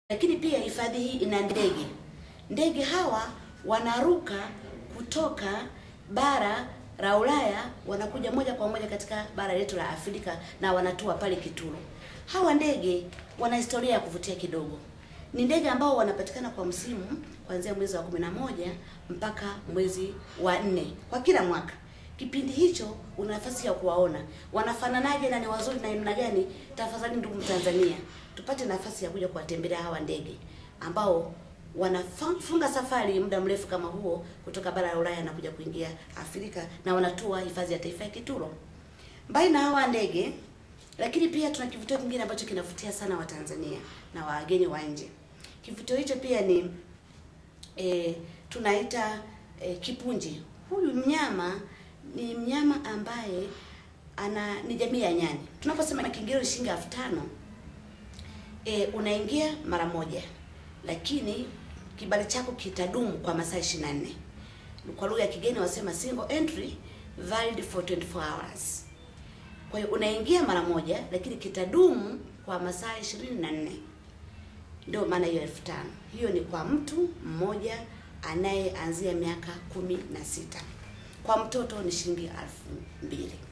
Lakini pia hifadhi hii ina ndege. Ndege hawa wanaruka kutoka bara la Ulaya wanakuja moja kwa moja katika bara letu la Afrika na wanatua pale Kituro. Hawa ndege wana historia ya kuvutia kidogo. Ni ndege ambao wanapatikana kwa msimu kuanzia mwezi wa kumi na moja mpaka mwezi wa nne kwa kila mwaka. Kipindi hicho una nafasi ya kuwaona wanafananaje na ni wazuri na namna gani. Tafadhali ndugu Mtanzania, tupate nafasi ya kuja kuwatembelea hawa ndege ambao wanafunga safari muda mrefu kama huo kutoka bara la Ulaya na kuja kuingia Afrika na wanatua hifadhi ya taifa ya Kituro. Mbali na hawa ndege, lakini pia tuna kivutio kingine ambacho kinavutia sana Watanzania na wageni wa nje. Kivutio hicho pia ni e, tunaita e, kipunji. Huyu mnyama ni mnyama ambaye ana ni jamii ya nyani. Tunaposema kiingilio ni shilingi elfu tano e, unaingia mara moja, lakini kibali chako kitadumu kwa masaa 24. Kwa lugha ya kigeni wasema single entry valid for 24 hours. Kwa hiyo unaingia mara moja, lakini kitadumu kwa masaa 24. Ndio maana hiyo elfu tano. Hiyo ni kwa mtu mmoja anayeanzia miaka kumi na sita. Kwa mtoto ni shilingi elfu mbili.